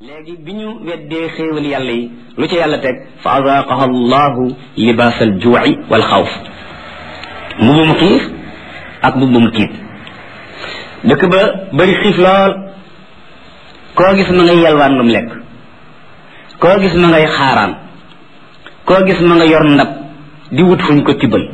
léegi bi ñu weddee xéewal yàlla yi lu ca yàlla teg fa azaaqaha allahu libaas al juuci wal xawf mbubum xiif ak mbubum tiit dëkk ba bari xiif lool koo gis ma ngay yalwaan lu mu lekk koo gis ma ngay xaaraan koo gis ma nga yor ndab di wut fuñ ko tibbal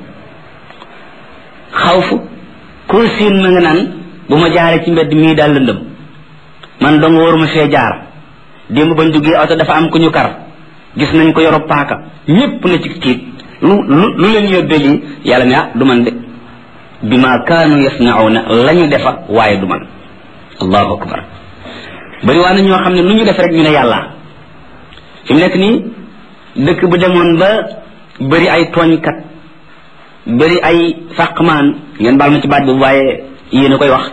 xawf koo siin ma nga naan bu ma jaaree ci mbedd mii daal lëndëm man dong waruma fee jaar démb bañ duggee oto dafa am ku ñu kar gis nañ ko yoro paaka ñépp na ci tiit lu lu lu leen yóbbee lii yàlla ne ah du man de bi ma kaanu yasnauna la ñu defa waaye du man allahu akbar bari waa na ñoo xam ne lu ñu def rek ñu ne yàlla fi mu nekk nii dëkk bu demoon ba bari ay tooñkat bari ay fàqmaan ngeen baal ma ci baat boobu waaye yéen a koy wax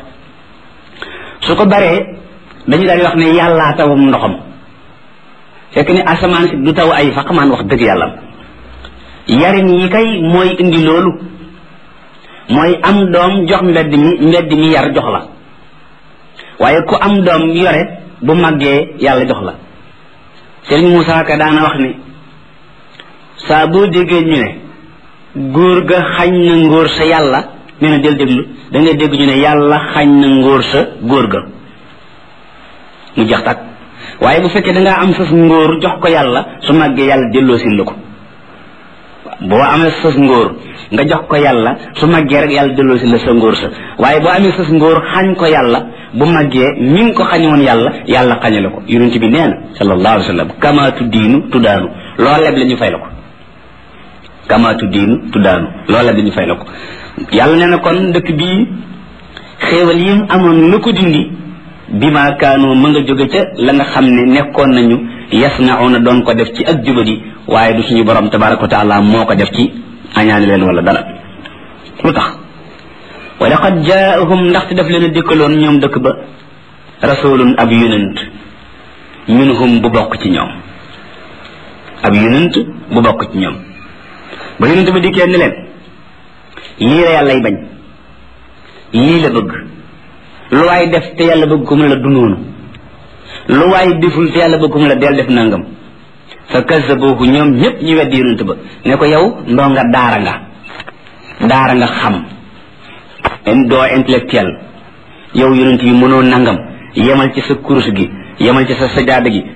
su ko baree dañu daal di wax ne yàllaa tawam ndoxam fekk ni asamaan si du taw ay faqmaan wax dëgg yàlla yarin yi kay mooy indi loolu mooy am doom jox mbedd mi mbedd mi yar jox la waaye ku am doom yore bu màggee yàlla jox la Sëriñ Moussa Ka daana wax ni saa boo déggee ñu ne góor ga xañ na ngóor sa yàlla nee na del déglu da ngay dégg ñu ne yàlla xañ na ngóor sa góor ga mu jeex tàkk waaye bu fekkee dangaa am sas ngóor jox ko yàlla su màggee yàlla delloo sin la ko boo amee sas ngóor nga jox ko yàlla su màggee rek yàlla delloo sin la sa ngóor sa waaye boo amee sas ngóor xañ ko yàlla bu màggee mi ngi ko xañoon yàlla yàlla xañe la ko yonent bi nee na sallallahu alayhi wa sallam kamaatu diinu tuddaanu loo leb la ñu fay la ko kamaatu diinu tuddaanu loo leb la ñu fay la ko yàlla nee na kon dëkk bii xéewal yi amoon lu ko dindi bi ma kaanu ma nga jóge ca la nga xam ne nekkoon nañu yasnauna doon ko def ci ak jubadi waaye du suñu borom tabaraka wa taala moo ko def ci añaani leen wala dara lu tax wa laqad jaahum ndaxte daf leen a dikkaloon ñoom dëkk ba rasulun ab yonent minhum bu bokk ci ñoom ab yonent bu bokk ci ñoom ba yonent ba dikkee ni leen lii la yàllay bañ lii la bëgg lu waay def te yàlla bëgg ko mu la du noonu lu waay deful te yàlla bëgg ko mu la del def nangam fa kazabuhu ñoom ñépp ñu weddi yonent ba ne ko yow ndoo nga daara nga daara nga xam doo intellectuel yow yonent bi mënoo nangam yemal ci sa kurus gi yemal ci sa sajaada gi